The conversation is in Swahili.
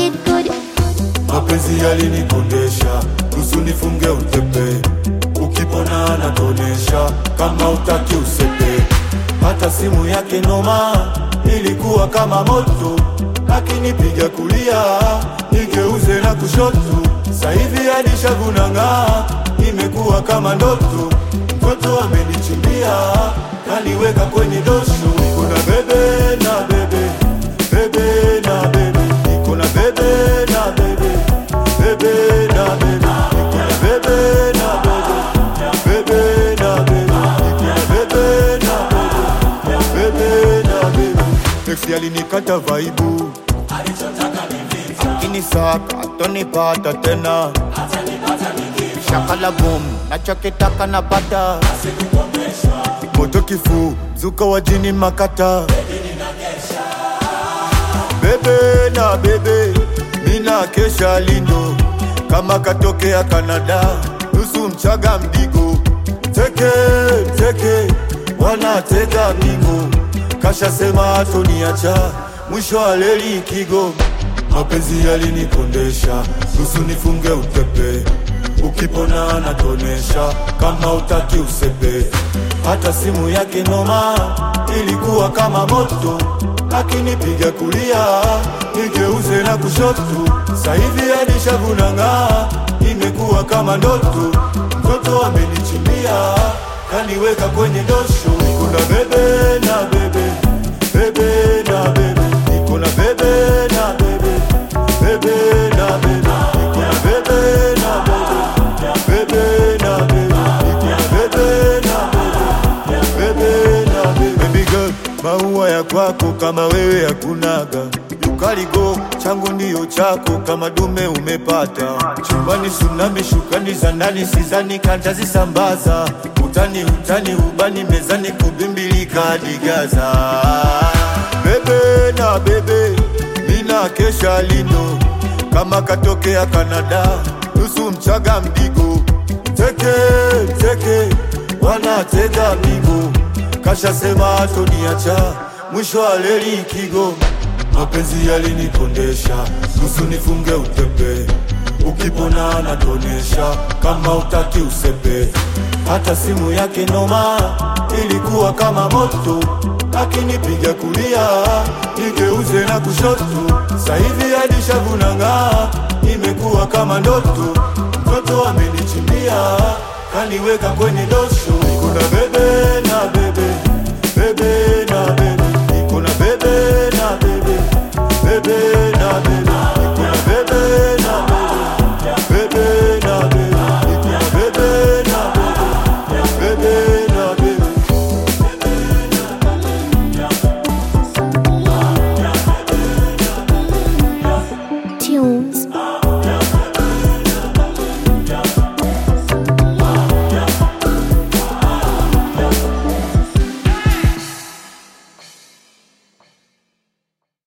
it good. mapenzi yalinikondesha nusu nifunge utepe ukipona anatonesha kama utaki usepe hata simu yake noma ilikuwa kama moto akinipiga kulia nigeuze na kushoto sahivi alishavunang'aa imekuwa kama ndoto mtoto amenichimbia kaniweka kwenye dosho kuna bebe na bebe bebe na bebe niko na bebe na bebe bebe na bebe niko na bebe na bebe bebe na bebe niko na bebe na bebe bebe na bebe Ex alinikata vaibu akinisaka atonipata tena shakala boom nachokitaka napata moto kifu zuka wajini makata bebe na bebe mina kesha lindo kama katokea Kanada nusu mchaga mdigo teke teke wanatega bingo kashasema atoniacha mwisho wa leli kigo mapenzi yalinikondesha nusu nifunge utepe ukipona anatonesha kama utaki usepe hata simu yake noma ilikuwa kama moto akinipiga kulia nigeuze na kushoto sahivi alishavunang'aa imekuwa kama ndoto mtoto amenichimbia kaniweka kwenye dosho niko na bebe na bebe bebe na bebe niko na bebe na bebe bebe na bebe niko na bebe na bebe bebe na bebe niko na bebe na bebe bebe na bebe baby girl maua ya kwako kama wewe hakunaga ukaligo changu ndiyo chako kama dume umepata chumbani tsunami shukani za ndani sizani kantazisambaza utani utani ubani mezani kubimbilika hadi Gaza bebe na bebe mina kesha lindo kama katokea Kanada nusu mchaga mdigo teke teke wanatega migo kashasema atoniacha mwisho wa leli kigo mapenzi yalinikondesha nusu nifunge utepe ukipona anatonesha kama utaki usepe hata simu yake noma ilikuwa kama moto akinipiga kulia nigeuze na kushoto sahivi alishavunang'aa imekuwa kama ndoto mtoto amenichimbia kaniweka kwenye dosho kuna bebe